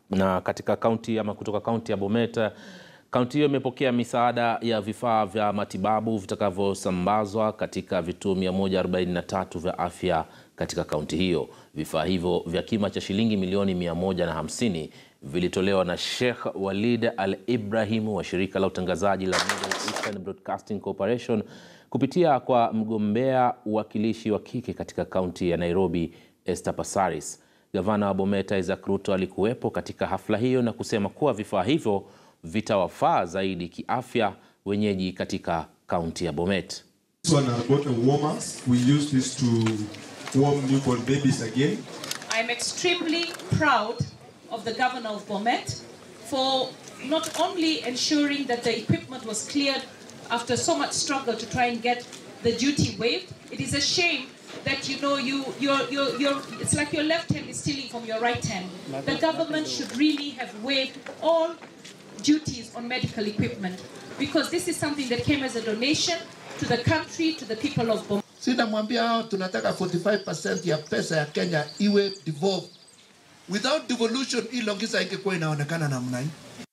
Na katika kaunti ama kutoka kaunti ya Bomet, kaunti hiyo imepokea misaada ya vifaa vya matibabu vitakavyosambazwa katika vituo 143 vya afya katika kaunti hiyo. Vifaa hivyo vya kima cha shilingi milioni 150 vilitolewa na Sheikh Walid Al Ibrahim wa shirika la utangazaji la Middle Eastern Broadcasting Corporation kupitia kwa mgombea uwakilishi wa kike katika kaunti ya Nairobi Esther Passaris. Gavana wa Bomet Isaac Ruto alikuwepo katika hafla hiyo na kusema kuwa vifaa hivyo vitawafaa zaidi kiafya wenyeji katika kaunti ya Bomet. This one are bottle warmers. We use this to warm newborn babies again. I'm extremely proud of the governor of Bomet for not only ensuring that the equipment was cleared after so much struggle to try and get the duty waived. It is a shame that you know you you're, you're, you're it's like your left hand is stealing from your right hand. The government should really have waived all duties on medical equipment because this is something that came as a donation to the country, to the people of Bomet. Sinamwambia hao tunataka 45% ya pesa ya Kenya iwe devolved. Without devolution, hii Longisa ingekuwa inaonekana namna hii.